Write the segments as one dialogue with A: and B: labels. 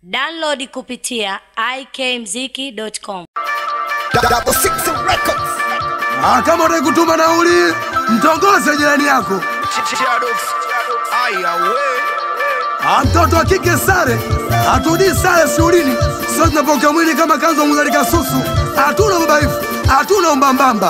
A: Download kupitia ikmziki.com.
B: Double Six Records.
C: Ah, kama unataka kutuma nauli, mtongoze jirani yako. Ah, mtoto wa kike sare, hatudii sare shughulini, sio tunapoka mwili kama kanzo muzalika susu. Hatuna ubaifu, hatuna umbambamba.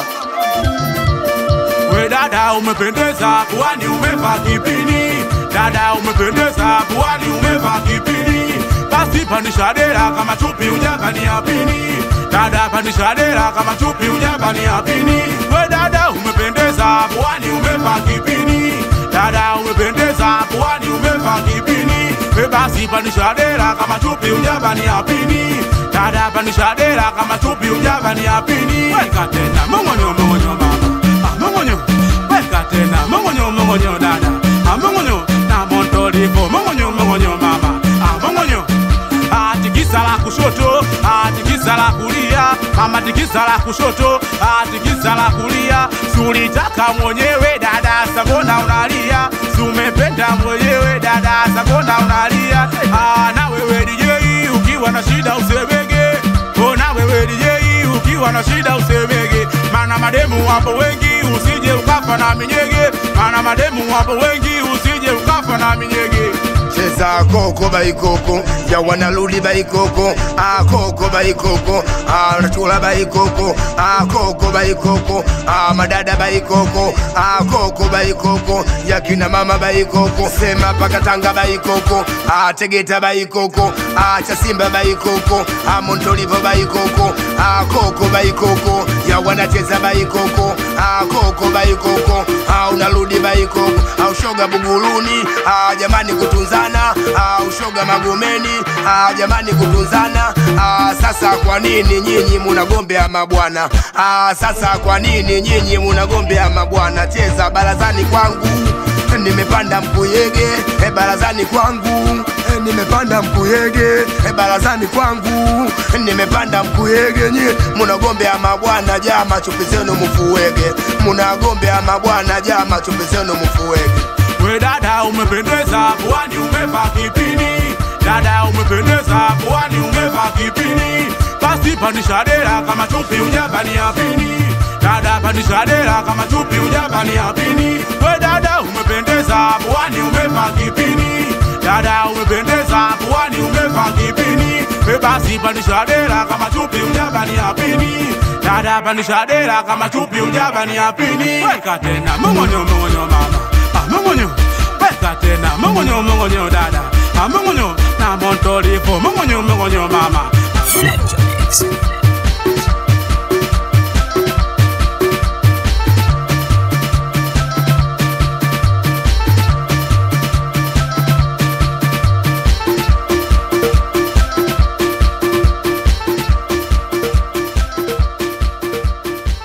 D: We dada umependeza, puani umevaa kipini. Dada umependeza, puani umevaa kipini. Basi pandisha dera kama chupi ujabani yapini. Dada pandisha dera kama chupi ujabani yapini. We dada umependeza, puani umevaa kipini. Dada umependeza, puani umevaa kipini. We basi pandisha dera kama chupi ujabani yapini. Dada pandisha dera kama chupi ujabani yapini. Weka tena mongonyo mongonyo mama. Mongonyo, weka tena mongonyo mongonyo dada. Ah, Mongonyo na montolipo mongonyo mongonyo mama. Ah, Mongonyo Ah, tikisa la kushoto, ah, tikisa la kulia, mama tikisa la kushoto, ah, tikisa la kulia. Sulitaka mwenyewe dada, sabona unalia. Sumependa mwenyewe dada, sabona unalia. Ah, na wewe DJ ukiwa na shida usebege. Oh, na wewe DJ ukiwa na shida usebege. Mana mademu wapo wengi, usije ukafa na minyege. Mana mademu wapo wengi, usije ukafa na minyege.
B: Cheza koko baikoko ya wanarudi baikoko ah koko baikoko ah natula baikoko ah koko baikoko ah madada baikoko ah koko baikoko ya kina mama baikoko sema paka Tanga baikoko ah Tegeta baikoko ah Chasimba baikoko ah Montolivo baikoko ah koko baikoko ya wanacheza baikoko ah koko baikoko ah unarudi baikoko ah ushoga buguruni ah jamani kutunzana ah ushoga magomeni ah jamani kutunzana ah sasa kwa nini nyinyi munagombea mabwana ah sasa kwa nini nyinyi munagombea mabwana cheza barazani kwangu nimepanda mkuyege e barazani kwangu e, nimepanda mkuyege e barazani kwangu nimepanda mkuyege nye munagombea mabwana jama chupi zenu mfuwege munagombea mabwana jama chupi zenu mfuwege
D: We dada umependeza, puani umevaa kipini. Dada umependeza, puani umevaa kipini. Basi pandisha dera kama chupi ujabani yapini. Dada pandisha dera kama chupi ujabani yapini. We dada umependeza, puani umevaa kipini. Dada umependeza, puani umevaa kipini. We basi pandisha dera kama chupi ujabani yapini. Dada pandisha dera kama chupi ujabani yapini. Weka tena mongonyo mongonyo mama. Ah, mongonyo weka tena mongonyo mongonyo dada Ah, mongonyo na montolipo mongonyo mongonyo mama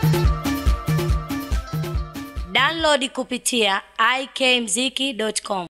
A: Download kupitia ikmziki.com.